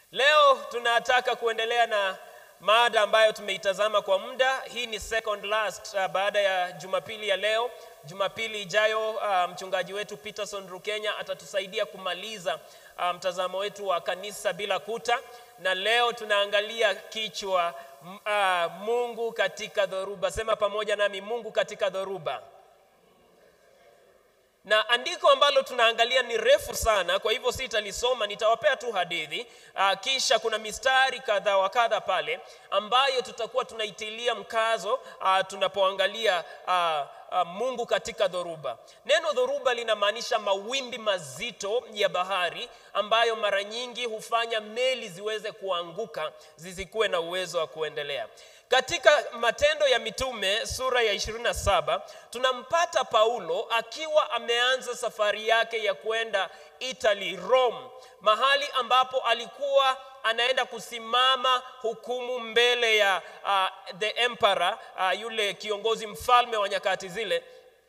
Leo tunataka kuendelea na mada ambayo tumeitazama kwa muda. Hii ni second last uh, baada ya Jumapili ya leo. Jumapili ijayo uh, mchungaji wetu Peterson Rukenya atatusaidia kumaliza uh, mtazamo wetu wa kanisa bila kuta, na leo tunaangalia kichwa m- uh, Mungu katika dhoruba. Sema pamoja nami, Mungu katika dhoruba na andiko ambalo tunaangalia ni refu sana, kwa hivyo sitalisoma, nitawapea tu hadithi uh, kisha kuna mistari kadha wa kadha pale ambayo tutakuwa tunaitilia mkazo uh, tunapoangalia uh, uh, Mungu katika dhoruba. Neno dhoruba linamaanisha mawimbi mazito ya bahari ambayo mara nyingi hufanya meli ziweze kuanguka zisikuwe na uwezo wa kuendelea. Katika Matendo ya Mitume sura ya 27 tunampata Paulo akiwa ameanza safari yake ya kwenda Italy, Rome, mahali ambapo alikuwa anaenda kusimama hukumu mbele ya uh, the emperor uh, yule kiongozi mfalme wa nyakati zile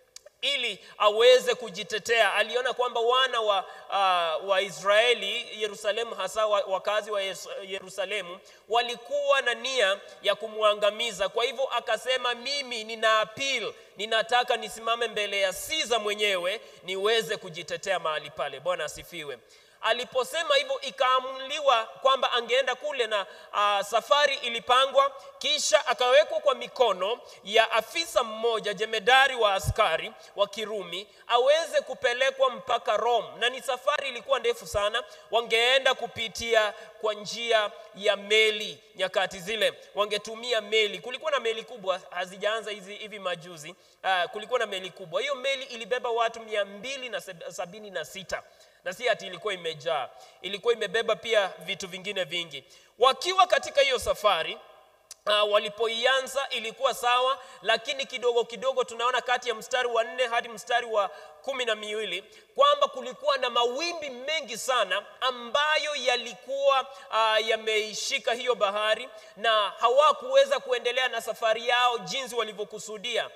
ili aweze kujitetea. Aliona kwamba wana wa, uh, wa Israeli Yerusalemu, hasa wa- wakazi wa Yes- Yerusalemu walikuwa na nia ya kumwangamiza. Kwa hivyo akasema, mimi nina appeal, ninataka nisimame mbele ya Caesar mwenyewe niweze kujitetea mahali pale. Bwana asifiwe. Aliposema hivyo ikaamuliwa kwamba angeenda kule na uh, safari ilipangwa, kisha akawekwa kwa mikono ya afisa mmoja jemedari wa askari wa Kirumi aweze kupelekwa mpaka Rome, na ni safari ilikuwa ndefu sana. Wangeenda kupitia kwa njia ya meli nyakati zile, wangetumia meli. Kulikuwa na meli kubwa, hazijaanza hizi hivi majuzi. Uh, kulikuwa na meli kubwa. Hiyo meli ilibeba watu mia mbili na seb- sabini na sita na si ati ilikuwa imejaa, ilikuwa imebeba pia vitu vingine vingi. Wakiwa katika hiyo safari Uh, walipoianza ilikuwa sawa, lakini kidogo kidogo tunaona kati ya mstari wa nne hadi mstari wa kumi na miwili kwamba kulikuwa na mawimbi mengi sana ambayo yalikuwa uh, yameishika hiyo bahari na hawakuweza kuendelea na safari yao jinsi walivyokusudia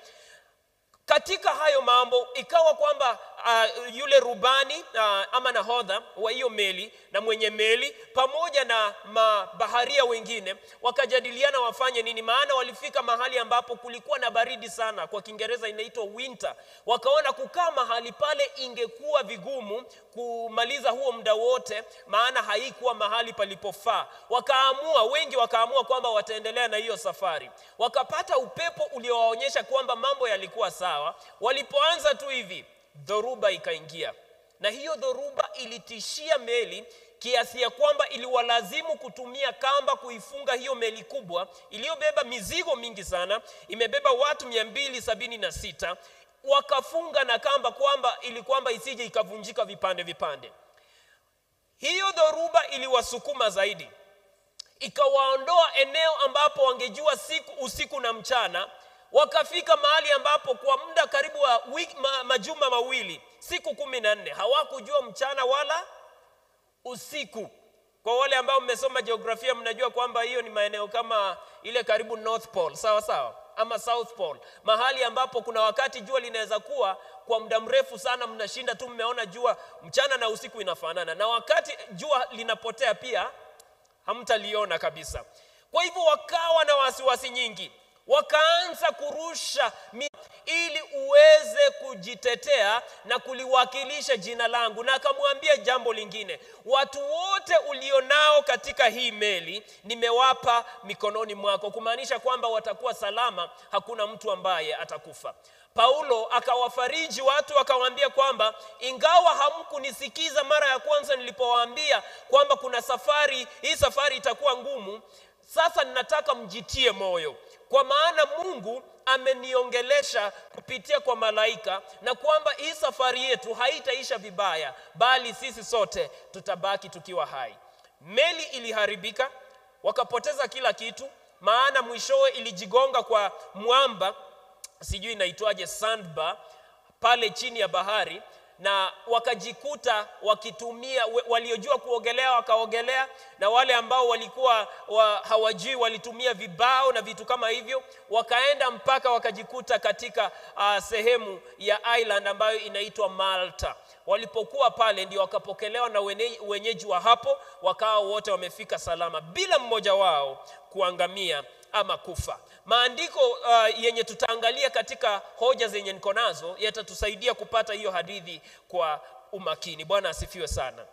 katika hayo mambo ikawa kwamba uh, yule rubani uh, ama nahodha wa hiyo meli na mwenye meli pamoja na mabaharia wengine wakajadiliana wafanye nini, maana walifika mahali ambapo kulikuwa na baridi sana, kwa Kiingereza inaitwa winter. Wakaona kukaa mahali pale ingekuwa vigumu kumaliza huo muda wote, maana haikuwa mahali palipofaa. Wakaamua, wengi wakaamua kwamba wataendelea na hiyo safari. Wakapata upepo uliowaonyesha kwamba mambo yalikuwa sawa. Walipoanza tu hivi, dhoruba ikaingia, na hiyo dhoruba ilitishia meli kiasi ya kwamba iliwalazimu kutumia kamba kuifunga hiyo meli kubwa iliyobeba mizigo mingi sana, imebeba watu mia mbili sabini na sita wakafunga na kamba kwamba ili kwamba isije ikavunjika vipande vipande. Hiyo dhoruba iliwasukuma zaidi, ikawaondoa eneo ambapo wangejua siku usiku na mchana, wakafika mahali ambapo kwa muda karibu wa wiki, ma, majuma mawili, siku kumi na nne hawakujua mchana wala usiku. Kwa wale ambao mmesoma jiografia, mnajua kwamba hiyo ni maeneo kama ile karibu North Pole, sawa sawa, ama South Pole, mahali ambapo kuna wakati jua linaweza kuwa kwa muda mrefu sana, mnashinda tu mmeona jua mchana na usiku inafanana, na wakati jua linapotea pia hamtaliona kabisa. Kwa hivyo wakawa na wasiwasi nyingi, wakaanza kurusha mi ili uweze kujitetea na kuliwakilisha jina langu. Na akamwambia jambo lingine, watu wote ulionao katika hii meli nimewapa mikononi mwako, kumaanisha kwamba watakuwa salama, hakuna mtu ambaye atakufa. Paulo akawafariji watu akawaambia kwamba ingawa hamkunisikiza mara ya kwanza nilipowaambia kwamba kuna safari, hii safari itakuwa ngumu, sasa ninataka mjitie moyo, kwa maana Mungu ameniongelesha kupitia kwa malaika na kwamba hii safari yetu haitaisha vibaya, bali sisi sote tutabaki tukiwa hai. Meli iliharibika, wakapoteza kila kitu, maana mwishowe ilijigonga kwa mwamba, sijui inaitwaje, sandbar pale chini ya bahari na wakajikuta wakitumia we- waliojua kuogelea wakaogelea, na wale ambao walikuwa wa, hawajui walitumia vibao na vitu kama hivyo, wakaenda mpaka wakajikuta katika uh, sehemu ya island ambayo inaitwa Malta. walipokuwa pale ndio wakapokelewa na wene- wenyeji wa hapo, wakawa wote wamefika salama bila mmoja wao kuangamia ama kufa. Maandiko uh, yenye tutaangalia katika hoja zenye niko nazo yatatusaidia kupata hiyo hadithi kwa umakini. Bwana asifiwe sana.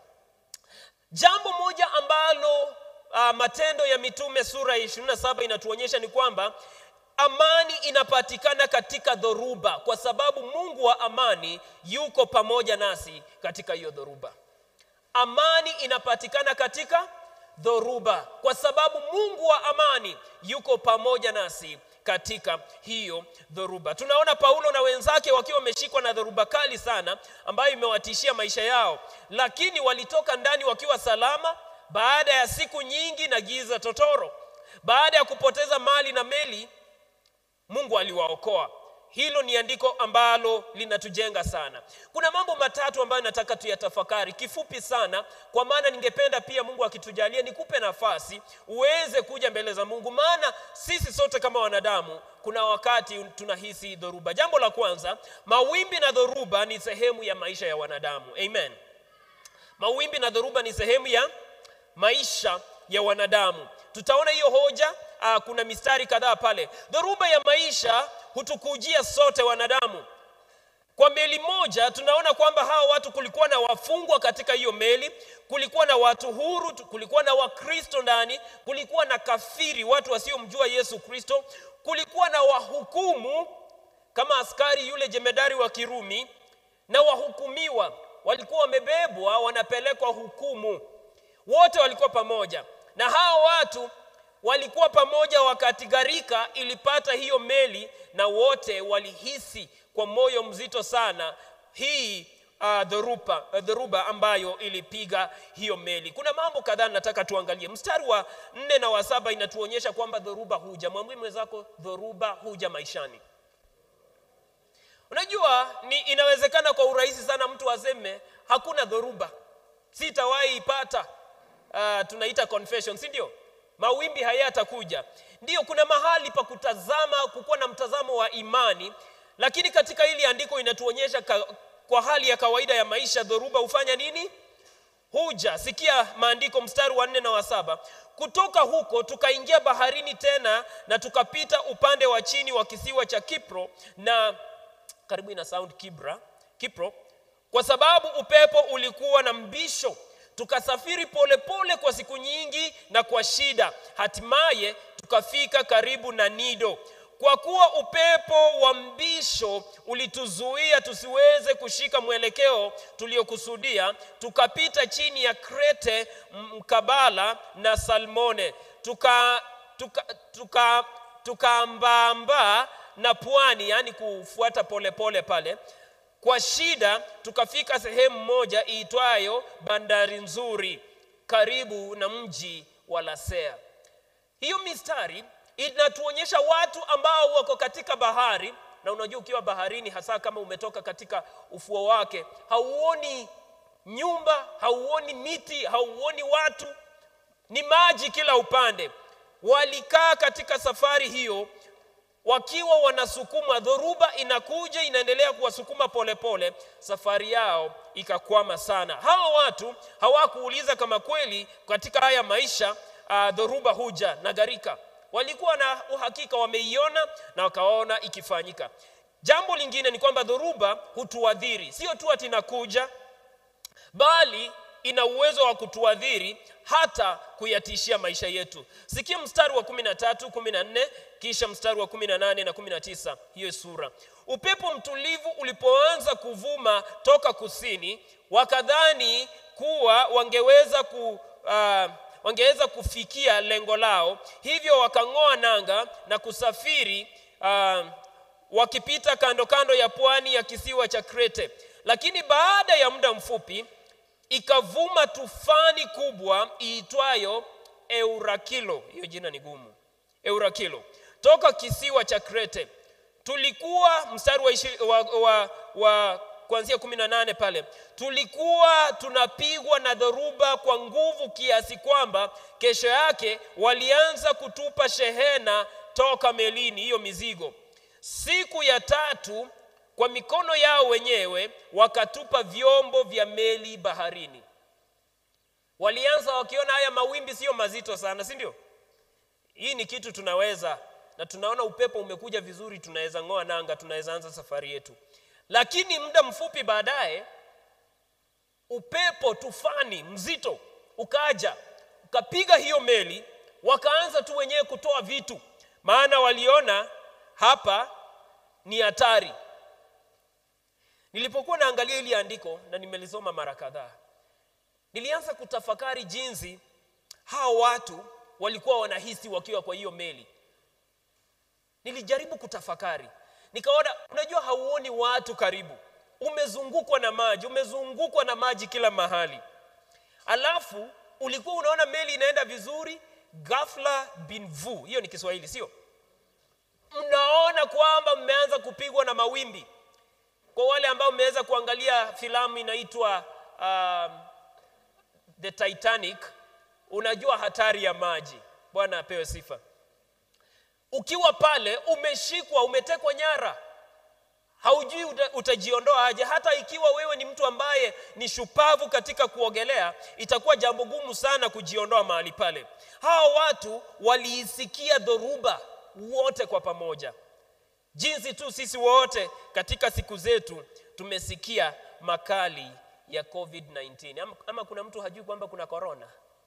Jambo moja ambalo uh, Matendo ya Mitume sura ya 27 inatuonyesha ni kwamba amani inapatikana katika dhoruba, kwa sababu Mungu wa amani yuko pamoja nasi katika hiyo dhoruba. Amani inapatikana katika dhoruba, kwa sababu Mungu wa amani yuko pamoja nasi katika hiyo dhoruba. Tunaona Paulo na wenzake wakiwa wameshikwa na dhoruba kali sana ambayo imewatishia maisha yao, lakini walitoka ndani wakiwa salama baada ya siku nyingi na giza totoro. Baada ya kupoteza mali na meli, Mungu aliwaokoa. Hilo ni andiko ambalo linatujenga sana. Kuna mambo matatu ambayo nataka tuyatafakari kifupi sana, kwa maana ningependa pia Mungu akitujalia nikupe nafasi uweze kuja mbele za Mungu, maana sisi sote kama wanadamu kuna wakati tunahisi dhoruba. Jambo la kwanza, mawimbi na dhoruba ni sehemu ya maisha ya wanadamu. Amen. Mawimbi na dhoruba ni sehemu ya maisha ya wanadamu. Tutaona hiyo hoja. Uh, kuna mistari kadhaa pale. Dhoruba ya maisha hutukujia sote wanadamu. Kwa meli moja tunaona kwamba hawa watu, kulikuwa na wafungwa katika hiyo meli, kulikuwa na watu huru, kulikuwa na Wakristo ndani, kulikuwa na kafiri, watu wasiomjua Yesu Kristo, kulikuwa na wahukumu kama askari yule jemedari wa Kirumi, na wahukumiwa walikuwa wamebebwa wanapelekwa hukumu. Wote walikuwa pamoja, na hao watu walikuwa pamoja wakati gharika ilipata hiyo meli, na wote walihisi kwa moyo mzito sana hii uh, dhoruba, uh, dhoruba ambayo ilipiga hiyo meli. Kuna mambo kadhaa nataka tuangalie. Mstari wa nne na wa saba inatuonyesha kwamba dhoruba huja. Mwambie mwenzako, dhoruba huja maishani. Unajua ni inawezekana kwa urahisi sana mtu aseme hakuna dhoruba, sitawahi ipata. Uh, tunaita confession, si ndio? Mawimbi hayatakuja. Ndio, kuna mahali pa kutazama, kukuwa na mtazamo wa imani, lakini katika hili andiko inatuonyesha ka, kwa hali ya kawaida ya maisha dhoruba hufanya nini? Huja. Sikia maandiko, mstari wa nne na wa saba kutoka huko tukaingia baharini tena na tukapita upande wa chini wa kisiwa cha Kipro na karibu ina sound Kibra, Kipro, kwa sababu upepo ulikuwa na mbisho. Tukasafiri polepole pole kwa siku nyingi na kwa shida, hatimaye tukafika karibu na Nido. Kwa kuwa upepo wa mbisho ulituzuia tusiweze kushika mwelekeo tuliokusudia, tukapita chini ya Krete mkabala na Salmone, tuka tuka tuka tukaambaambaa na pwani, yaani kufuata polepole pale kwa shida, tukafika sehemu moja iitwayo bandari nzuri karibu na mji wa Lasea. Hiyo mistari inatuonyesha watu ambao wako katika bahari, na unajua ukiwa baharini, hasa kama umetoka katika ufuo wake, hauoni nyumba, hauoni miti, hauoni watu, ni maji kila upande. Walikaa katika safari hiyo wakiwa wanasukuma, dhoruba inakuja inaendelea kuwasukuma polepole, safari yao ikakwama sana. Hawa watu hawakuuliza kama kweli katika haya maisha uh, dhoruba huja na gharika. Walikuwa na uhakika, wameiona na wakaona ikifanyika. Jambo lingine ni kwamba dhoruba hutuadhiri, sio tu ati inakuja, bali ina uwezo wa kutuadhiri hata kuyatishia maisha yetu. Sikia mstari wa 13, 14 kisha mstari wa 18 na 19 hiyo sura. Upepo mtulivu ulipoanza kuvuma toka kusini, wakadhani kuwa wangeweza ku uh, wangeweza kufikia lengo lao, hivyo wakang'oa nanga na kusafiri uh, wakipita kando kando ya pwani ya kisiwa cha Krete. Lakini baada ya muda mfupi ikavuma tufani kubwa iitwayo Eurakilo. Hiyo jina ni gumu, Eurakilo, toka kisiwa cha Krete. Tulikuwa mstari wa, ishi, wa, wa, wa kuanzia kumi na nane pale, tulikuwa tunapigwa na dhoruba kwa nguvu kiasi kwamba kesho yake walianza kutupa shehena toka melini, hiyo mizigo. Siku ya tatu kwa mikono yao wenyewe wakatupa vyombo vya meli baharini. Walianza wakiona haya mawimbi sio mazito sana, si ndio? Hii ni kitu tunaweza, na tunaona upepo umekuja vizuri, tunaweza ng'oa nanga, tunaweza anza safari yetu. Lakini muda mfupi baadaye upepo tufani mzito ukaja ukapiga hiyo meli, wakaanza tu wenyewe kutoa vitu, maana waliona hapa ni hatari. Nilipokuwa naangalia hili andiko na nimelisoma mara kadhaa, nilianza kutafakari jinsi hao watu walikuwa wanahisi wakiwa kwa hiyo meli. Nilijaribu kutafakari, nikaona, unajua, hauoni watu karibu, umezungukwa na maji, umezungukwa na maji kila mahali, alafu ulikuwa unaona meli inaenda vizuri, ghafla bin vu, hiyo ni Kiswahili sio? Mnaona kwamba mmeanza kupigwa na mawimbi. Kwa wale ambao mmeweza kuangalia filamu inaitwa um, The Titanic, unajua hatari ya maji. Bwana apewe sifa. Ukiwa pale umeshikwa, umetekwa nyara, haujui uta, utajiondoa aje. Hata ikiwa wewe ni mtu ambaye ni shupavu katika kuogelea, itakuwa jambo gumu sana kujiondoa mahali pale. Hao watu waliisikia dhoruba wote kwa pamoja, jinsi tu sisi wote katika siku zetu tumesikia makali ya COVID-19. Ama, ama kuna mtu hajui kwamba kuna korona?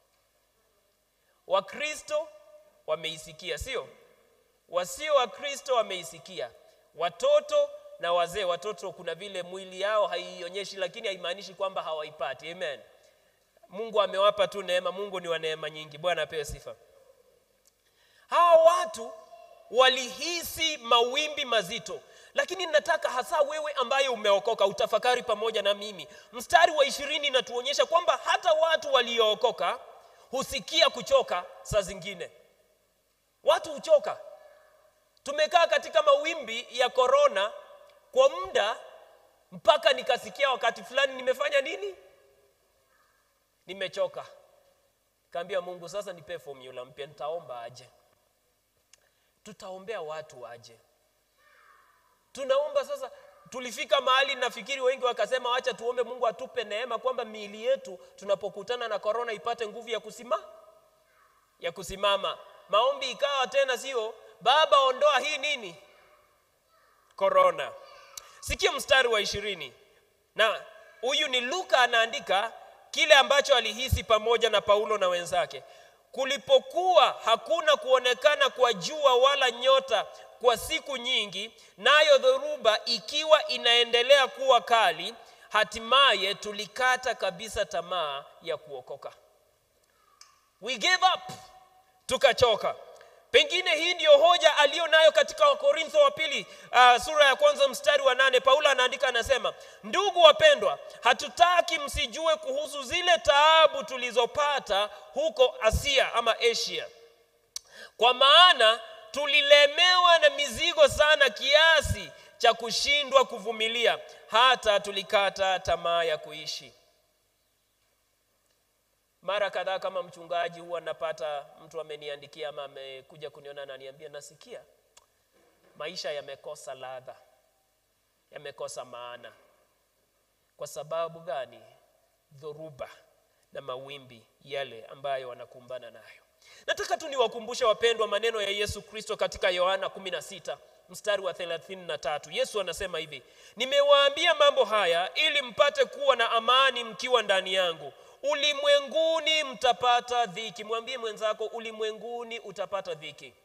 Wakristo wameisikia, sio? Wasio Wakristo wameisikia, watoto na wazee. Watoto kuna vile mwili yao haionyeshi, lakini haimaanishi kwamba hawaipati. Amen. Mungu amewapa tu neema. Mungu ni wa neema nyingi. Bwana apewe sifa. Hawa watu walihisi mawimbi mazito, lakini nataka hasa wewe ambaye umeokoka utafakari pamoja na mimi. Mstari wa ishirini inatuonyesha kwamba hata watu waliookoka husikia kuchoka saa zingine. Watu huchoka. Tumekaa katika mawimbi ya korona kwa muda mpaka nikasikia wakati fulani nimefanya nini? Nimechoka. Kaambia Mungu, sasa nipe formula mpya, nitaomba aje? Tutaombea watu aje? Tunaomba sasa. Tulifika mahali nafikiri wengi wakasema, wacha tuombe Mungu atupe neema kwamba miili yetu tunapokutana na korona ipate nguvu ya kusima ya kusimama. Maombi ikawa tena sio Baba, ondoa hii nini korona. Sikia mstari wa ishirini, na huyu ni Luka anaandika kile ambacho alihisi pamoja na Paulo na wenzake. Kulipokuwa hakuna kuonekana kwa jua wala nyota kwa siku nyingi, nayo dhoruba ikiwa inaendelea kuwa kali, hatimaye tulikata kabisa tamaa ya kuokoka. We gave up, tukachoka. Pengine hii ndiyo hoja aliyo nayo katika Wakorintho wa pili uh, sura ya kwanza mstari wa nane. Paulo anaandika anasema, ndugu wapendwa, hatutaki msijue kuhusu zile taabu tulizopata huko Asia ama Asia, kwa maana tulilemewa na mizigo sana kiasi cha kushindwa kuvumilia, hata tulikata tamaa ya kuishi. Mara kadhaa kama mchungaji huwa napata mtu ameniandikia ama amekuja kuniona na niambia, nasikia maisha yamekosa ladha, yamekosa maana. Kwa sababu gani? Dhoruba na mawimbi yale ambayo wanakumbana nayo. Nataka tu niwakumbushe wapendwa, maneno ya Yesu Kristo katika Yohana 16 mstari wa 33. Yesu anasema hivi, nimewaambia mambo haya ili mpate kuwa na amani mkiwa ndani yangu. Ulimwenguni mtapata dhiki. Mwambie mwenzako, ulimwenguni utapata dhiki.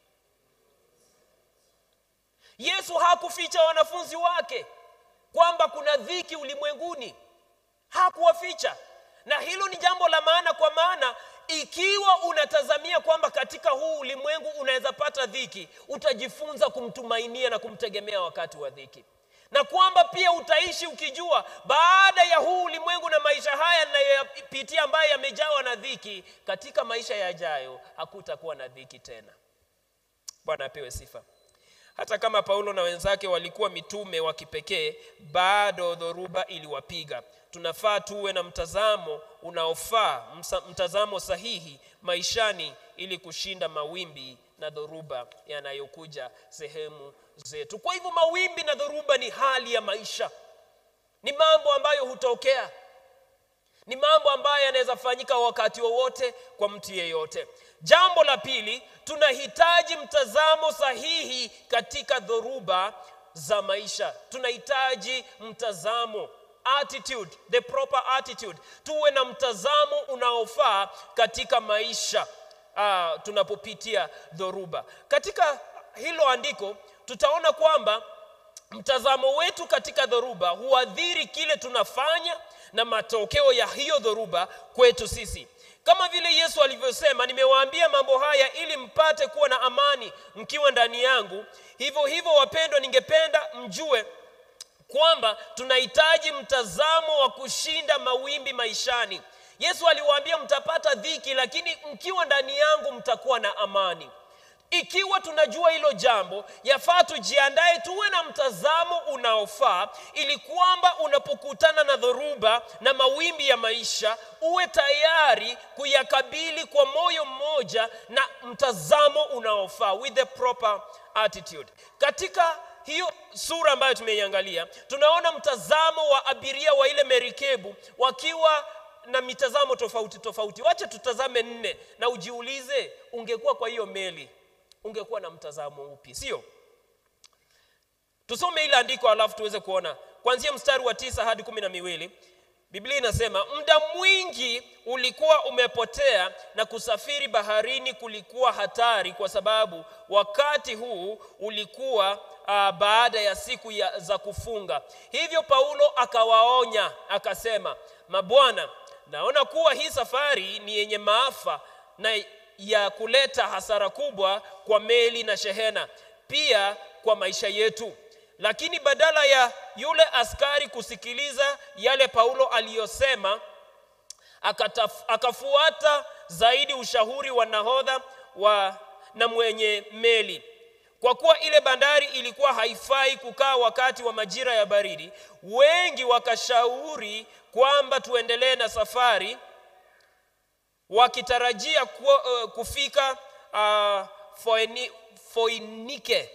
Yesu hakuficha wanafunzi wake kwamba kuna dhiki ulimwenguni, hakuwaficha, na hilo ni jambo la maana, kwa maana ikiwa unatazamia kwamba katika huu ulimwengu unaweza pata dhiki, utajifunza kumtumainia na kumtegemea wakati wa dhiki na kwamba pia utaishi ukijua baada ya huu ulimwengu na maisha haya ninayopitia ambayo yamejawa na dhiki, katika maisha yajayo hakutakuwa na dhiki tena. Bwana apewe sifa. Hata kama Paulo na wenzake walikuwa mitume wa kipekee, bado dhoruba iliwapiga. Tunafaa tuwe na mtazamo unaofaa, mtazamo sahihi maishani, ili kushinda mawimbi na dhoruba yanayokuja sehemu zetu. Kwa hivyo mawimbi na dhoruba ni hali ya maisha, ni mambo ambayo hutokea, ni mambo ambayo yanaweza fanyika wakati wowote kwa mtu yeyote. Jambo la pili, tunahitaji mtazamo sahihi katika dhoruba za maisha. Tunahitaji mtazamo attitude, the proper attitude. Tuwe na mtazamo unaofaa katika maisha uh, tunapopitia dhoruba. Katika hilo andiko tutaona kwamba mtazamo wetu katika dhoruba huadhiri kile tunafanya na matokeo ya hiyo dhoruba kwetu sisi. Kama vile Yesu alivyosema, nimewaambia mambo haya ili mpate kuwa na amani mkiwa ndani yangu. Hivyo hivyo, wapendwa, ningependa mjue kwamba tunahitaji mtazamo wa kushinda mawimbi maishani. Yesu aliwaambia mtapata dhiki, lakini mkiwa ndani yangu mtakuwa na amani. Ikiwa tunajua hilo jambo, yafaa tujiandae, tuwe na mtazamo unaofaa, ili kwamba unapokutana na dhoruba na mawimbi ya maisha, uwe tayari kuyakabili kwa moyo mmoja na mtazamo unaofaa, with the proper attitude. Katika hiyo sura ambayo tumeiangalia, tunaona mtazamo wa abiria wa ile merikebu wakiwa na mitazamo tofauti tofauti. Wacha tutazame nne na ujiulize, ungekuwa kwa hiyo meli ungekuwa na mtazamo upi? Sio? Tusome ile andiko alafu tuweze kuona kuanzia mstari wa tisa hadi kumi na miwili. Biblia inasema muda mwingi ulikuwa umepotea na kusafiri baharini kulikuwa hatari, kwa sababu wakati huu ulikuwa uh, baada ya siku ya, za kufunga. Hivyo Paulo akawaonya akasema, mabwana, naona kuwa hii safari ni yenye maafa na ya kuleta hasara kubwa kwa meli na shehena, pia kwa maisha yetu. Lakini badala ya yule askari kusikiliza yale Paulo aliyosema, akataf, akafuata zaidi ushauri wa nahodha wa na mwenye meli. Kwa kuwa ile bandari ilikuwa haifai kukaa wakati wa majira ya baridi, wengi wakashauri kwamba tuendelee na safari wakitarajia ku, uh, kufika uh, Foeni, Foinike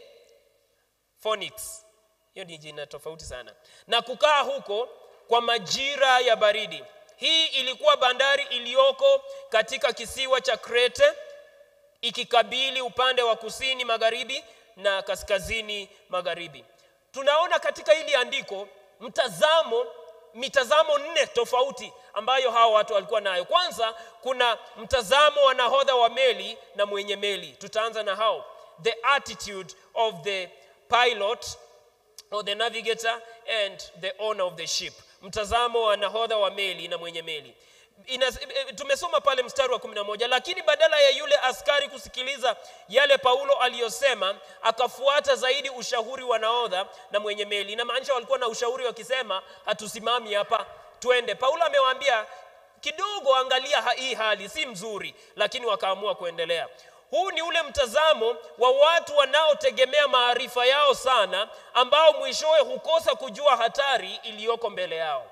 Phoenix, hiyo ni jina tofauti sana, na kukaa huko kwa majira ya baridi. Hii ilikuwa bandari iliyoko katika kisiwa cha Krete ikikabili upande wa kusini magharibi na kaskazini magharibi. Tunaona katika hili andiko mtazamo mitazamo nne tofauti ambayo hawa watu walikuwa nayo. Kwanza kuna mtazamo wa nahodha wa meli na mwenye meli. Tutaanza na hao, the attitude of the pilot or the navigator and the owner of the ship. Mtazamo wa nahodha wa meli na mwenye meli. Ina, tumesoma pale mstari wa kumi na moja lakini badala ya yule askari kusikiliza yale Paulo aliyosema akafuata zaidi ushauri wa nahodha na mwenye meli. Inamaanisha walikuwa na ushauri wakisema, hatusimami hapa, twende. Paulo amewaambia kidogo, angalia hii hali si mzuri, lakini wakaamua kuendelea. Huu ni ule mtazamo wa watu wanaotegemea maarifa yao sana, ambao mwishowe hukosa kujua hatari iliyoko mbele yao.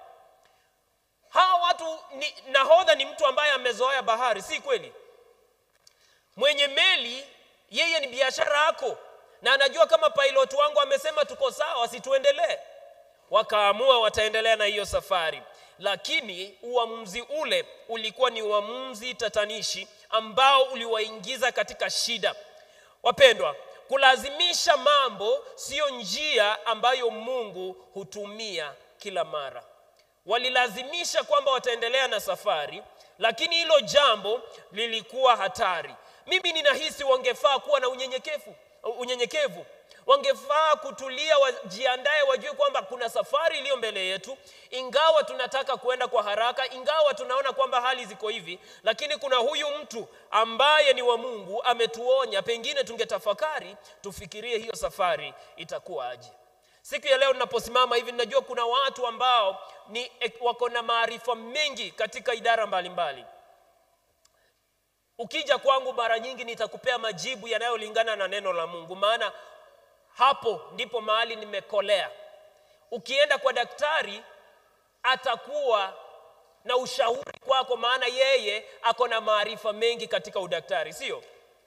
Hawa watu ni, nahodha ni mtu ambaye amezoea bahari, si kweli? Mwenye meli yeye ni biashara yako, na anajua kama pilot wangu amesema tuko sawa, situendelee. Wakaamua wataendelea na hiyo safari, lakini uamuzi ule ulikuwa ni uamuzi tatanishi ambao uliwaingiza katika shida. Wapendwa, kulazimisha mambo siyo njia ambayo Mungu hutumia kila mara walilazimisha kwamba wataendelea na safari, lakini hilo jambo lilikuwa hatari. Mimi ninahisi wangefaa kuwa na unyenyekevu, unyenyekevu. Wangefaa kutulia, wajiandae, wajue kwamba kuna safari iliyo mbele yetu, ingawa tunataka kuenda kwa haraka, ingawa tunaona kwamba hali ziko hivi, lakini kuna huyu mtu ambaye ni wa Mungu ametuonya. Pengine tungetafakari, tufikirie hiyo safari itakuwa aje. Siku ya leo ninaposimama hivi, ninajua kuna watu ambao ni wako na maarifa mengi katika idara mbalimbali mbali. Ukija kwangu mara nyingi nitakupea majibu yanayolingana na neno la Mungu, maana hapo ndipo mahali nimekolea. Ukienda kwa daktari atakuwa na ushauri kwako, maana yeye ako na maarifa mengi katika udaktari, sio?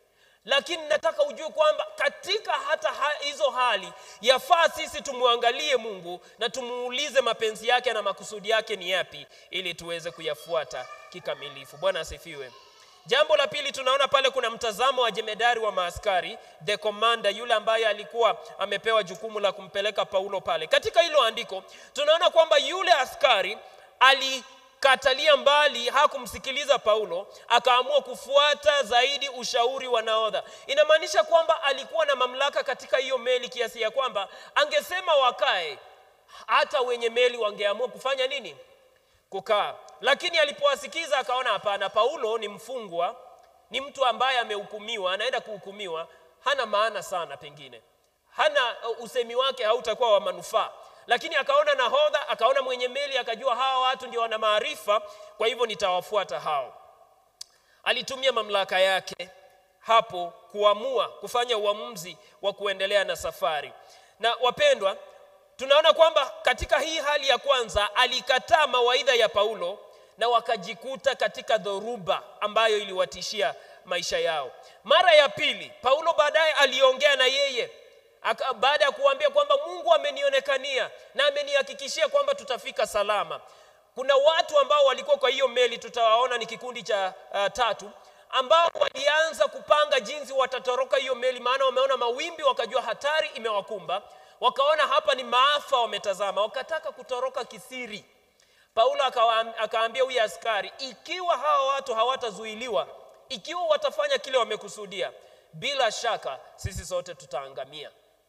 lakini nataka ujue kwamba katika hata ha, hizo hali yafaa sisi tumwangalie mungu na tumuulize mapenzi yake na makusudi yake ni yapi ili tuweze kuyafuata kikamilifu bwana asifiwe jambo la pili tunaona pale kuna mtazamo wa jemedari wa maaskari the commander yule ambaye alikuwa amepewa jukumu la kumpeleka paulo pale katika hilo andiko tunaona kwamba yule askari alikatalia mbali hakumsikiliza paulo akaamua kufuata zaidi ushauri wa naodha inamaanisha kwamba alikuwa na mamlaka katika hiyo meli kiasi ya kwamba angesema wakae hata wenye meli wangeamua kufanya nini kukaa lakini alipowasikiza akaona hapana paulo ni mfungwa ni mtu ambaye amehukumiwa anaenda kuhukumiwa hana maana sana pengine hana usemi wake hautakuwa wa manufaa lakini akaona nahodha akaona mwenye meli akajua hawa watu ndio wana maarifa kwa hivyo nitawafuata hao alitumia mamlaka yake hapo kuamua kufanya uamuzi wa kuendelea na safari na wapendwa tunaona kwamba katika hii hali ya kwanza alikataa mawaidha ya paulo na wakajikuta katika dhoruba ambayo iliwatishia maisha yao mara ya pili paulo baadaye aliongea na yeye Aka, baada ya kuambia kwamba mungu amenionekania na amenihakikishia kwamba tutafika salama kuna watu ambao walikuwa kwa hiyo meli tutawaona ni kikundi cha uh, tatu ambao walianza kupanga jinsi watatoroka hiyo meli maana wameona mawimbi wakajua hatari imewakumba wakaona hapa ni maafa wametazama wakataka kutoroka kisiri paulo akaambia huyu askari ikiwa hawa watu hawatazuiliwa ikiwa watafanya kile wamekusudia bila shaka sisi sote tutaangamia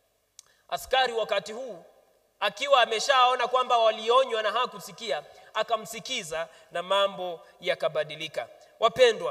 askari wakati huu akiwa ameshaona kwamba walionywa na hakusikia akamsikiza na mambo yakabadilika wapendwa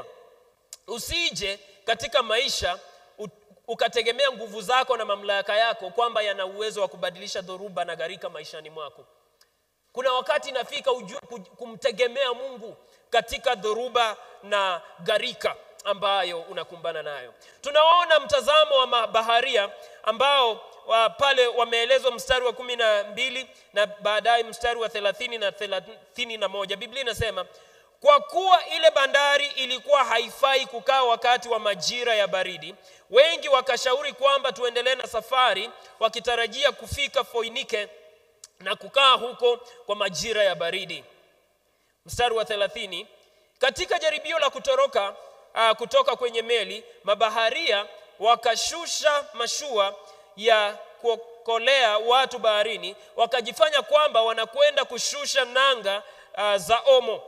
usije katika maisha ukategemea nguvu zako na mamlaka yako kwamba yana uwezo wa kubadilisha dhoruba na gharika maishani mwako kuna wakati inafika ujue kumtegemea mungu katika dhoruba na gharika ambayo unakumbana nayo tunawaona mtazamo wa mabaharia ambao wa pale wameelezwa mstari wa kumi na mbili na baadaye mstari wa thelathini na thelathini na moja biblia inasema kwa kuwa ile bandari ilikuwa haifai kukaa wakati wa majira ya baridi wengi wakashauri kwamba tuendelee na safari wakitarajia kufika foinike na kukaa huko kwa majira ya baridi mstari wa thelathini katika jaribio la kutoroka uh, kutoka kwenye meli mabaharia wakashusha mashua ya kuokolea watu baharini wakajifanya kwamba wanakwenda kushusha nanga uh, za omo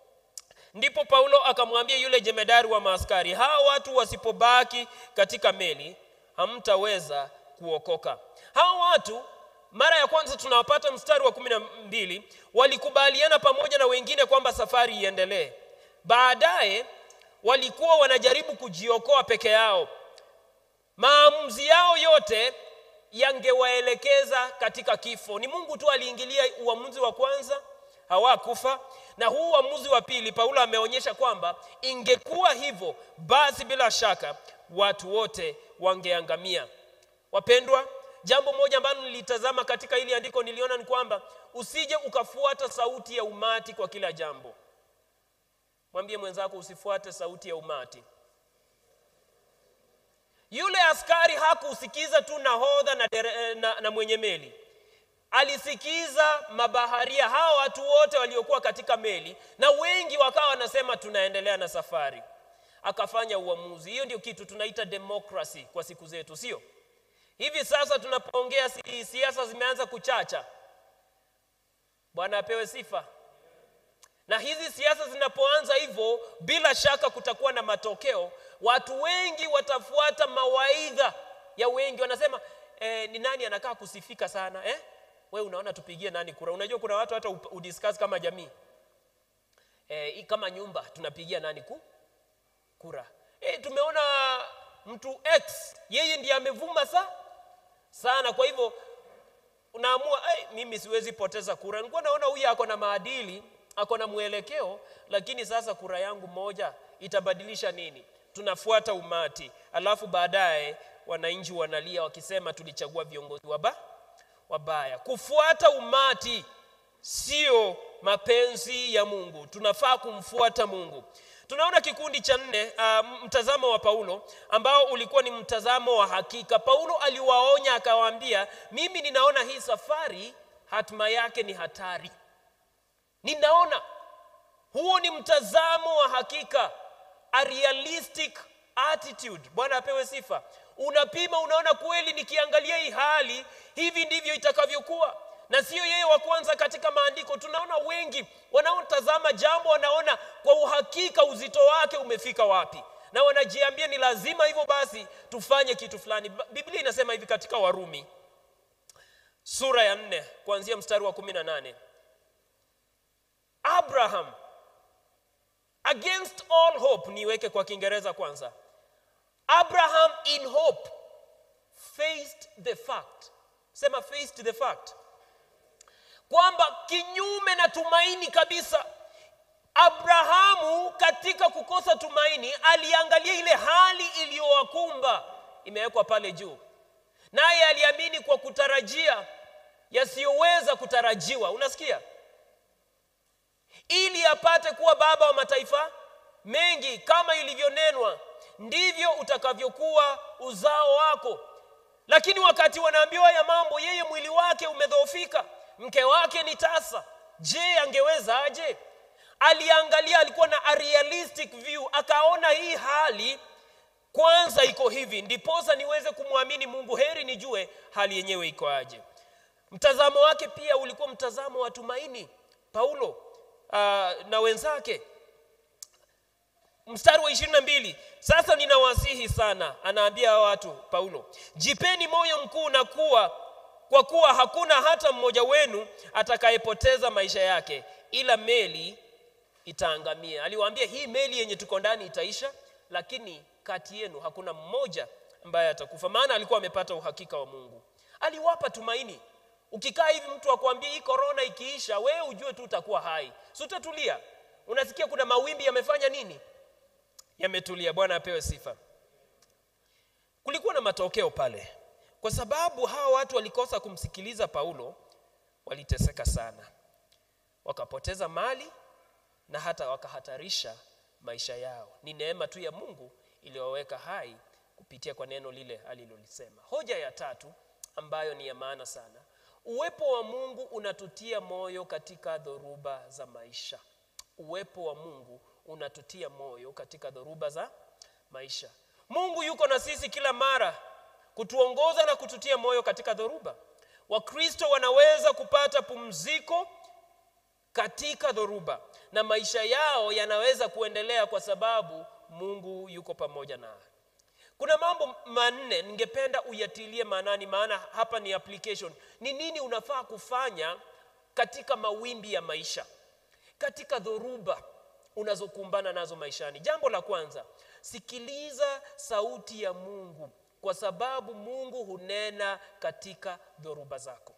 ndipo paulo akamwambia yule jemedari wa maaskari hawa watu wasipobaki katika meli hamtaweza kuokoka hawa watu mara ya kwanza tunawapata mstari wa kumi na mbili walikubaliana pamoja na wengine kwamba safari iendelee baadaye walikuwa wanajaribu kujiokoa peke yao maamuzi yao yote yangewaelekeza katika kifo ni mungu tu aliingilia uamuzi wa kwanza hawakufa na huu uamuzi wa pili paulo ameonyesha kwamba ingekuwa hivyo basi bila shaka watu wote wangeangamia wapendwa jambo moja ambalo nilitazama katika hili andiko niliona ni kwamba usije ukafuata sauti ya umati kwa kila jambo mwambie mwenzako usifuate sauti ya umati yule askari hakusikiza tu nahodha na, dere, na, na mwenye meli alisikiza mabaharia hawa watu wote waliokuwa katika meli na wengi wakawa wanasema tunaendelea na safari akafanya uamuzi hiyo ndio kitu tunaita demokrasi kwa siku zetu sio hivi sasa tunapoongea si, siasa zimeanza kuchacha bwana apewe sifa na hizi siasa zinapoanza hivyo bila shaka kutakuwa na matokeo watu wengi watafuata mawaidha ya wengi wanasema eh, ni nani anakaa kusifika sana eh? we unaona tupigie nani kura unajua kuna watu hata udiscuss kama jamii eh, kama nyumba tunapigia nani ku? kura eh, tumeona mtu x yeye ndiye amevuma sa sana kwa hivyo unaamua hey, mimi siwezi poteza kura nilikuwa naona huyu ako na maadili ako na mwelekeo lakini sasa kura yangu moja itabadilisha nini tunafuata umati alafu baadaye wananchi wanalia wakisema tulichagua viongozi waba wabaya kufuata umati sio mapenzi ya mungu tunafaa kumfuata mungu tunaona kikundi cha nne uh, mtazamo wa paulo ambao ulikuwa ni mtazamo wa hakika paulo aliwaonya akawaambia mimi ninaona hii safari hatima yake ni hatari ninaona huo ni mtazamo wa hakika a realistic attitude bwana apewe sifa unapima unaona kweli nikiangalia hii hali hivi ndivyo itakavyokuwa na sio yeye wa kwanza katika maandiko tunaona wengi wanaotazama jambo wanaona kwa uhakika uzito wake umefika wapi na wanajiambia ni lazima hivyo basi tufanye kitu fulani biblia inasema hivi katika warumi sura ya nne kuanzia mstari wa kumi na nane abraham against all hope niweke kwa kiingereza kwanza abraham in hope faced the fact sema faced the fact kwamba kinyume na tumaini kabisa abrahamu katika kukosa tumaini aliangalia ile hali iliyowakumba imewekwa pale juu naye aliamini kwa kutarajia yasiyoweza kutarajiwa unasikia ili apate kuwa baba wa mataifa mengi kama ilivyonenwa ndivyo utakavyokuwa uzao wako lakini wakati wanaambiwa haya mambo yeye mwili wake umedhoofika mke wake ni tasa je angeweza aje aliangalia alikuwa na a realistic view akaona hii hali kwanza iko hivi ndiposa niweze kumwamini mungu heri nijue hali yenyewe iko aje mtazamo wake pia ulikuwa mtazamo wa tumaini paulo uh, na wenzake mstari wa ishirini na mbili sasa ninawasihi sana anaambia watu paulo jipeni moyo mkuu na kuwa kwa kuwa hakuna hata mmoja wenu atakayepoteza maisha yake ila meli itaangamia aliwaambia hii meli yenye tuko ndani itaisha lakini kati yenu hakuna mmoja ambaye atakufa maana alikuwa amepata uhakika wa mungu aliwapa tumaini ukikaa hivi mtu akwambia hii korona ikiisha wewe ujue tu utakuwa hai si utatulia unasikia kuna mawimbi yamefanya nini yametulia bwana apewe sifa kulikuwa na matokeo pale kwa sababu hawa watu walikosa kumsikiliza paulo waliteseka sana wakapoteza mali na hata wakahatarisha maisha yao ni neema tu ya mungu iliyowaweka hai kupitia kwa neno lile alilolisema hoja ya tatu ambayo ni ya maana sana uwepo wa mungu unatutia moyo katika dhoruba za maisha uwepo wa mungu unatutia moyo katika dhoruba za maisha mungu yuko na sisi kila mara kutuongoza na kututia moyo katika dhoruba wakristo wanaweza kupata pumziko katika dhoruba na maisha yao yanaweza kuendelea kwa sababu mungu yuko pamoja nao kuna mambo manne ningependa uyatilie maanani maana hapa ni application ni nini unafaa kufanya katika mawimbi ya maisha katika dhoruba unazokumbana nazo maishani jambo la kwanza sikiliza sauti ya mungu kwa sababu mungu hunena katika dhoruba zako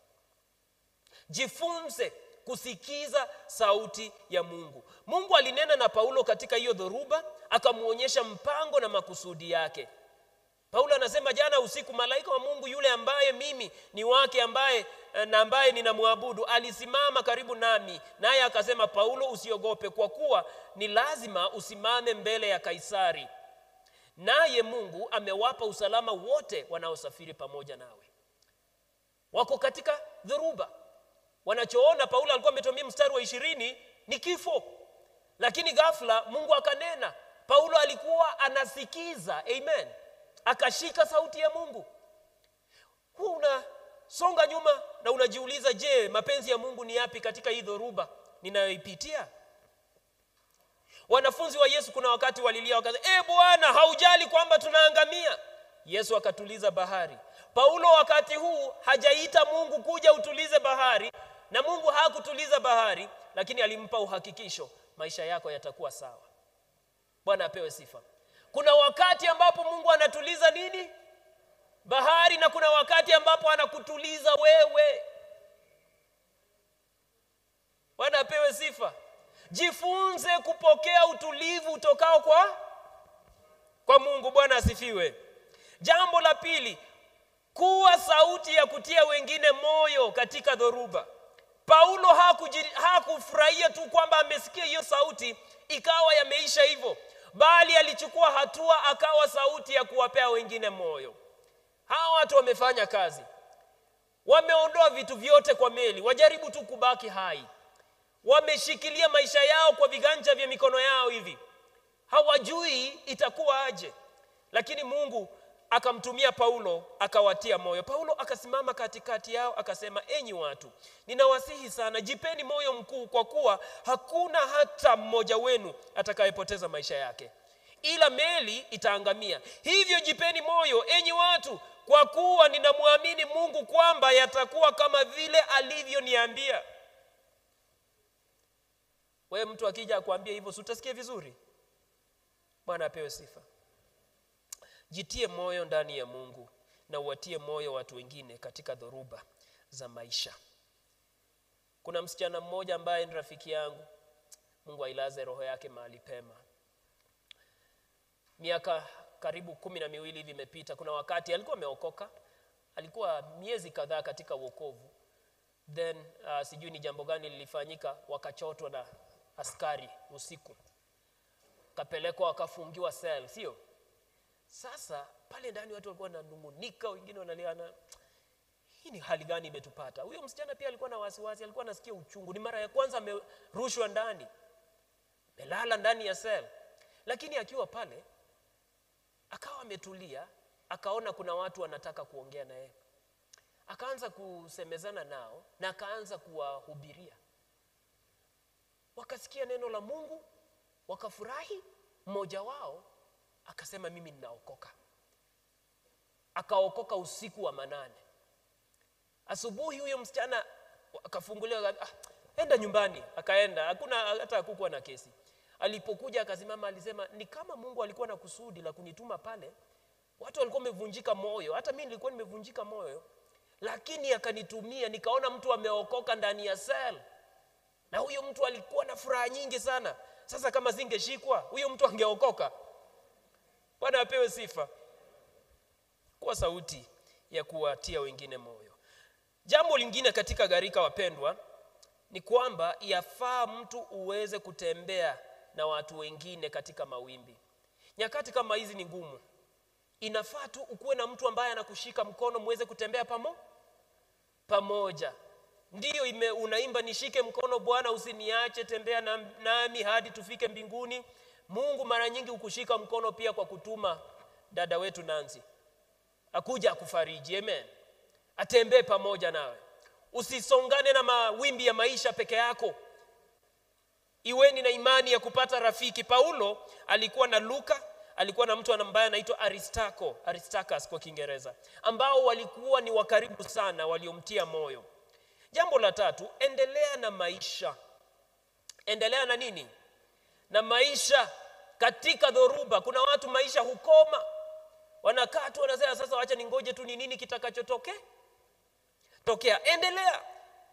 jifunze kusikiza sauti ya mungu mungu alinena na paulo katika hiyo dhoruba akamwonyesha mpango na makusudi yake paulo anasema jana usiku malaika wa mungu yule ambaye mimi ni wake ambaye na ambaye ninamwabudu alisimama karibu nami naye akasema paulo usiogope kwa kuwa ni lazima usimame mbele ya kaisari naye mungu amewapa usalama wote wanaosafiri pamoja nawe wako katika dhoruba wanachoona paulo alikuwa ametumia mstari wa ishirini ni kifo lakini ghafla mungu akanena paulo alikuwa anasikiza amen akashika sauti ya mungu huu unasonga nyuma na unajiuliza je mapenzi ya mungu ni yapi katika hii dhoruba ninayoipitia wanafunzi wa yesu kuna wakati walilia wakasema e bwana haujali kwamba tunaangamia yesu akatuliza bahari paulo wakati huu hajaita mungu kuja utulize bahari na mungu hakutuliza bahari lakini alimpa uhakikisho maisha yako yatakuwa sawa bwana apewe sifa kuna wakati ambapo mungu anatuliza nini bahari na kuna wakati ambapo anakutuliza wewe bwana apewe sifa jifunze kupokea utulivu utokao kwa kwa mungu bwana asifiwe jambo la pili kuwa sauti ya kutia wengine moyo katika dhoruba Paulo hakuji- hakufurahia tu kwamba amesikia hiyo sauti ikawa yameisha hivyo, bali alichukua hatua, akawa sauti ya kuwapea wengine moyo. Hawa watu wamefanya kazi, wameondoa vitu vyote kwa meli, wajaribu tu kubaki hai, wameshikilia maisha yao kwa viganja vya mikono yao hivi, hawajui itakuwa aje, lakini Mungu akamtumia Paulo akawatia moyo. Paulo akasimama katikati yao akasema, enyi watu, ninawasihi sana, jipeni moyo mkuu, kwa kuwa hakuna hata mmoja wenu atakayepoteza maisha yake, ila meli itaangamia. Hivyo jipeni moyo, enyi watu, kwa kuwa ninamwamini Mungu kwamba yatakuwa kama vile alivyoniambia. Wewe mtu akija akwambia hivyo, si utasikia vizuri? Bwana apewe sifa. Jitie moyo ndani ya Mungu na uwatie moyo watu wengine katika dhoruba za maisha. Kuna msichana mmoja ambaye ni rafiki yangu, Mungu ailaze roho yake mahali pema. Miaka karibu kumi na miwili hivi imepita. Kuna wakati alikuwa ameokoka, alikuwa miezi kadhaa katika wokovu, then uh, sijui ni jambo gani lilifanyika, wakachotwa na askari usiku, kapelekwa wakafungiwa cell, sio sasa pale ndani watu walikuwa wananung'unika, wengine wanaliana, hii ni hali gani imetupata? Huyo msichana pia alikuwa na wasiwasi, alikuwa anasikia uchungu. Ni mara ya kwanza amerushwa ndani, amelala ndani ya sel, lakini akiwa pale akawa ametulia, akaona kuna watu wanataka kuongea na yeye, akaanza kusemezana nao na akaanza kuwahubiria. Wakasikia neno la Mungu, wakafurahi. Mmoja wao akasema mimi ninaokoka. Akaokoka usiku wa manane. Asubuhi huyo msichana akafunguliwa, ah, enda nyumbani. Akaenda, hakuna hata hakukuwa na kesi. Alipokuja akasimama, alisema ni kama Mungu alikuwa na kusudi la kunituma pale. Watu walikuwa wamevunjika moyo, hata mimi nilikuwa nimevunjika moyo, lakini akanitumia, nikaona mtu ameokoka ndani ya sel, na huyo mtu alikuwa na furaha nyingi sana. Sasa kama singeshikwa huyo mtu angeokoka. Bwana apewe sifa. Kuwa sauti ya kuwatia wengine moyo. Jambo lingine katika gharika, wapendwa, ni kwamba yafaa mtu uweze kutembea na watu wengine katika mawimbi. Nyakati kama hizi ni ngumu, inafaa tu ukuwe na mtu ambaye anakushika mkono, muweze kutembea pamo pamoja. Ndiyo ime, unaimba nishike mkono Bwana, usiniache, tembea na, nami hadi tufike mbinguni. Mungu mara nyingi hukushika mkono pia kwa kutuma dada wetu Nancy akuja akufariji, amen, atembee pamoja nawe. Usisongane na mawimbi ya maisha peke yako, iweni na imani ya kupata rafiki. Paulo alikuwa na Luka, alikuwa na mtu ambaye anaitwa Aristarko, Aristarchus kwa Kiingereza, ambao walikuwa ni wakaribu sana, waliomtia moyo. Jambo la tatu, endelea na maisha. Endelea na nini? Na maisha katika dhoruba. Kuna watu maisha hukoma, wanakaa tu wanasema, sasa wacha ningoje tu ni nini kitakachotokea tokea. Endelea.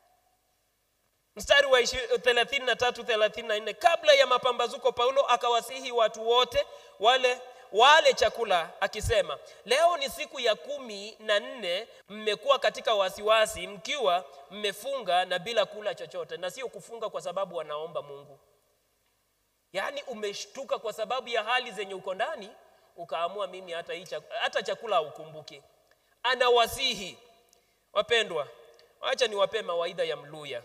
Mstari wa 33 34, kabla ya mapambazuko Paulo akawasihi watu wote wale wale chakula akisema, leo ni siku ya kumi na nne mmekuwa katika wasiwasi, mkiwa mmefunga na bila kula chochote. Na sio kufunga kwa sababu wanaomba Mungu, yaani umeshtuka kwa sababu ya hali zenye uko ndani, ukaamua mimi hata hii chakula, hata chakula haukumbuki. Anawasihi wapendwa, wacha niwapee mawaidha ya Mluya.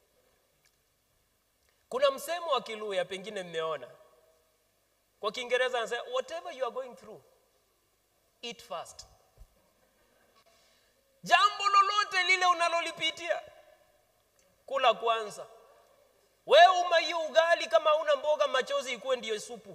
Kuna msemo wa Kiluya, pengine mmeona kwa Kiingereza anasema whatever you are going through eat fast. Jambo lolote lile unalolipitia kula kwanza. Wewe umaiyo ugali, kama una mboga machozi ikuwe ndiyo supu.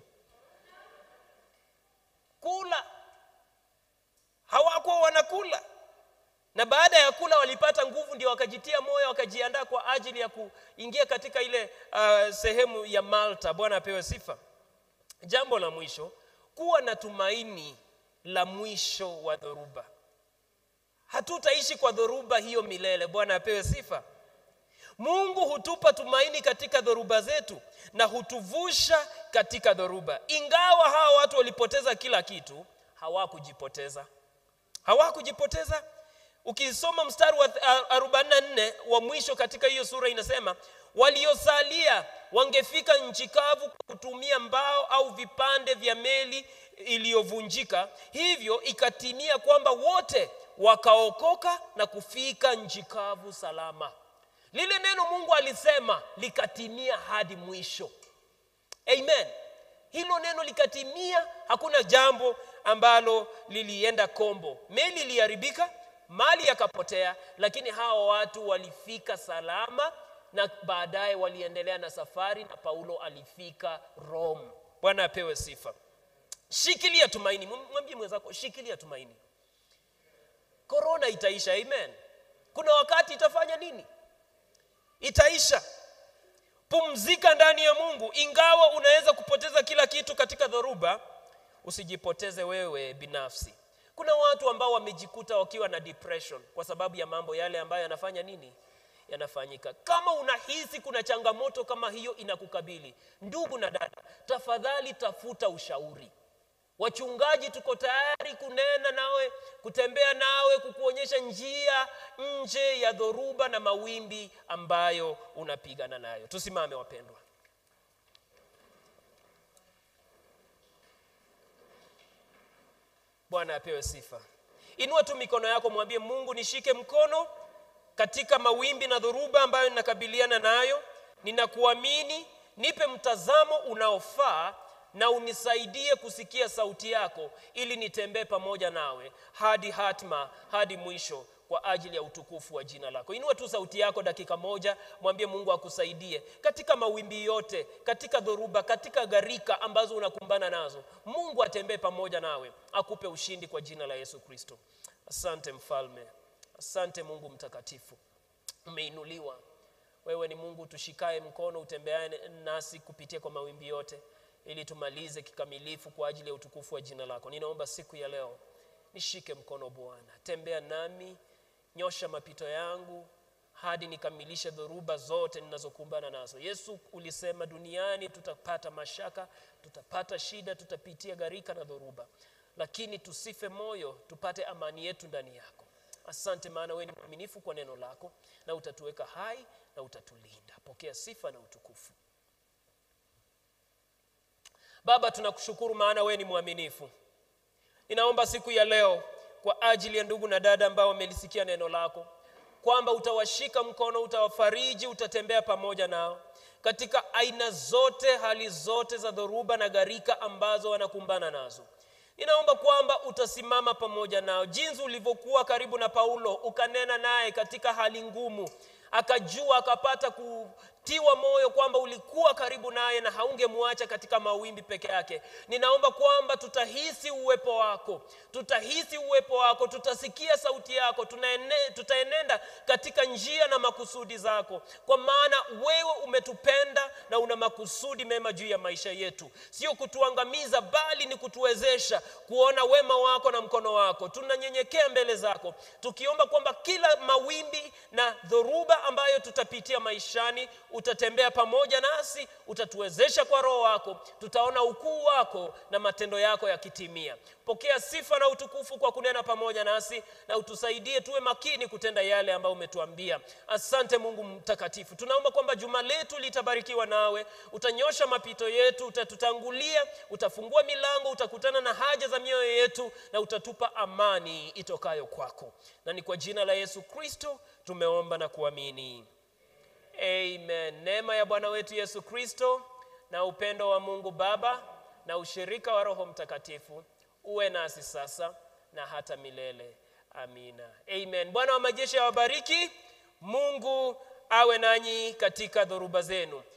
Kula. Hawakuwa wanakula, na baada ya kula walipata nguvu, ndio wakajitia moyo, wakajiandaa kwa ajili ya kuingia katika ile uh, sehemu ya Malta. Bwana apewe sifa. Jambo la mwisho, kuwa na tumaini la mwisho wa dhoruba. Hatutaishi kwa dhoruba hiyo milele. Bwana apewe sifa. Mungu hutupa tumaini katika dhoruba zetu na hutuvusha katika dhoruba. Ingawa hawa watu walipoteza kila kitu, hawakujipoteza, hawakujipoteza. ukisoma mstari wa 44 wa mwisho katika hiyo sura inasema waliosalia wangefika nchi kavu kwa kutumia mbao au vipande vya meli iliyovunjika hivyo ikatimia kwamba wote wakaokoka na kufika nchi kavu salama lile neno mungu alisema likatimia hadi mwisho amen hilo neno likatimia hakuna jambo ambalo lilienda kombo meli iliharibika mali yakapotea lakini hawa watu walifika salama na baadaye waliendelea na safari na paulo alifika rome bwana apewe sifa shikilia tumaini mwambie mwenzako shikilia tumaini korona itaisha amen kuna wakati itafanya nini itaisha pumzika ndani ya mungu ingawa unaweza kupoteza kila kitu katika dhoruba usijipoteze wewe binafsi kuna watu ambao wamejikuta wakiwa na depression kwa sababu ya mambo yale ambayo yanafanya nini yanafanyika kama unahisi kuna changamoto kama hiyo inakukabili ndugu na dada tafadhali tafuta ushauri wachungaji tuko tayari kunena nawe kutembea nawe kukuonyesha njia nje ya dhoruba na mawimbi ambayo unapigana nayo tusimame wapendwa bwana apewe sifa inua tu mikono yako mwambie mungu nishike mkono katika mawimbi na dhoruba ambayo ninakabiliana nayo ninakuamini nipe mtazamo unaofaa na unisaidie kusikia sauti yako ili nitembee pamoja nawe hadi hatma hadi mwisho kwa ajili ya utukufu wa jina lako inua tu sauti yako dakika moja mwambie mungu akusaidie katika mawimbi yote katika dhoruba katika gharika ambazo unakumbana nazo mungu atembee pamoja nawe akupe ushindi kwa jina la yesu kristo asante mfalme asante mungu mtakatifu umeinuliwa wewe ni mungu tushikae mkono utembeae nasi kupitia kwa mawimbi yote ili tumalize kikamilifu kwa ajili ya utukufu wa jina lako ninaomba siku ya leo nishike mkono bwana tembea nami nyosha mapito yangu hadi nikamilishe dhoruba zote ninazokumbana nazo yesu ulisema duniani tutapata mashaka tutapata shida tutapitia gharika na dhoruba lakini tusife moyo tupate amani yetu ndani yako asante maana wewe ni mwaminifu kwa neno lako na utatuweka hai na utatulinda pokea sifa na utukufu baba tunakushukuru maana wewe ni mwaminifu ninaomba siku ya leo kwa ajili ya ndugu na dada ambao wamelisikia neno lako kwamba utawashika mkono utawafariji utatembea pamoja nao katika aina zote hali zote za dhoruba na gharika ambazo wanakumbana nazo ninaomba kwamba utasimama pamoja nao jinsi ulivyokuwa karibu na paulo ukanena naye katika hali ngumu akajua akapata kutiwa moyo kwamba ulikuwa karibu naye na haungemwacha katika mawimbi peke yake ninaomba kwamba tutahisi uwepo wako tutahisi uwepo wako tutasikia sauti yako tunaene, tutaenenda katika njia na makusudi zako kwa maana wewe umetupenda na una makusudi mema juu ya maisha yetu sio kutuangamiza bali ni kutuwezesha kuona wema wako na mkono wako tunanyenyekea mbele zako tukiomba kwamba kila mawimbi na dhoruba ambayo tutapitia maishani utatembea pamoja nasi utatuwezesha kwa roho wako tutaona ukuu wako na matendo yako yakitimia pokea sifa na utukufu kwa kunena pamoja nasi na utusaidie tuwe makini kutenda yale ambayo umetuambia asante mungu mtakatifu tunaomba kwamba juma letu litabarikiwa nawe utanyosha mapito yetu utatutangulia utafungua milango utakutana na haja za mioyo yetu na utatupa amani itokayo kwako na ni kwa jina la yesu kristo tumeomba na kuamini amen neema ya bwana wetu yesu kristo na upendo wa mungu baba na ushirika wa roho mtakatifu uwe nasi sasa na hata milele amina amen bwana wa majeshi awabariki mungu awe nanyi katika dhoruba zenu